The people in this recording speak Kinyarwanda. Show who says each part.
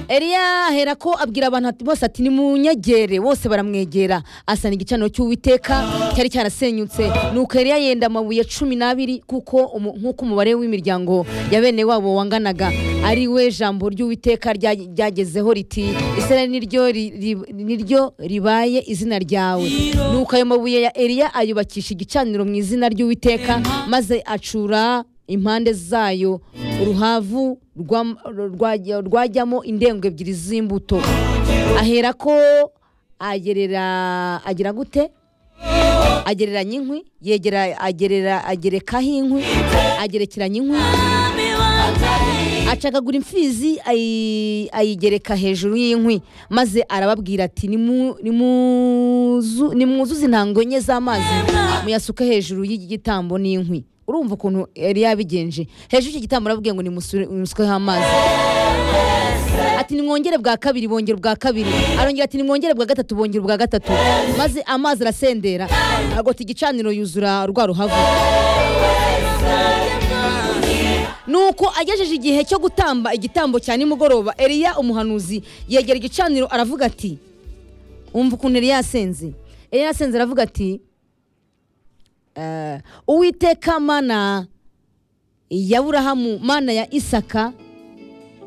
Speaker 1: Eliya ahera ko abwira abantu ati- bose ati nimunyegere bose baramwegera asana igicaniro cy'uwiteka cyari cyarasenyutse nuko Eliya yenda amabuye cumi n'abiri kuko umu- nk'uko umubare w'imiryango ya bene wabo wanganaga ari we jambo ry'uwiteka rya- ryagezeho riti isirayeli niryo ri- ri- niryo ribaye izina ryawe nuko ayo mabuye ya Eliya ayubakisha igicaniro mu izina ry'uwiteka maze acura impande zayo uruhavu rwam- rwajya- rwajyamo indengo ebyiri z'imbuto ahera ko agerera agira gute agereranya inkwi yegera agerera agerekaho inkwi agerekeranya inkwi acagagura imfizi ayi- ayigereka hejuru y'inkwi maze arababwira ati "Nimu- nimuzu- nimwuzuze intango enye z'amazi muyasuke hejuru y'igitambo n'inkwi urumva ukuntu yari yabigenje hejuru y'iki gitambo arababwiye ngo nimusure- nimusukeho amazi ati nimwongere bwa kabiri bongera ubwa kabiri arongera ati nimwongere bwa gatatu bongera ubwa gatatu maze amazi arasendera agota igicaniro yuzura rwa ruhavu nuko agejeje igihe cyo gutamba igitambo cya nimugoroba Eliya umuhanuzi yegera igicaniro aravuga ati umva ukuntu Eliya yasenze Eliya yasenze aravuga ati "Eh, uwiteka mana ya burahamu mana ya isaka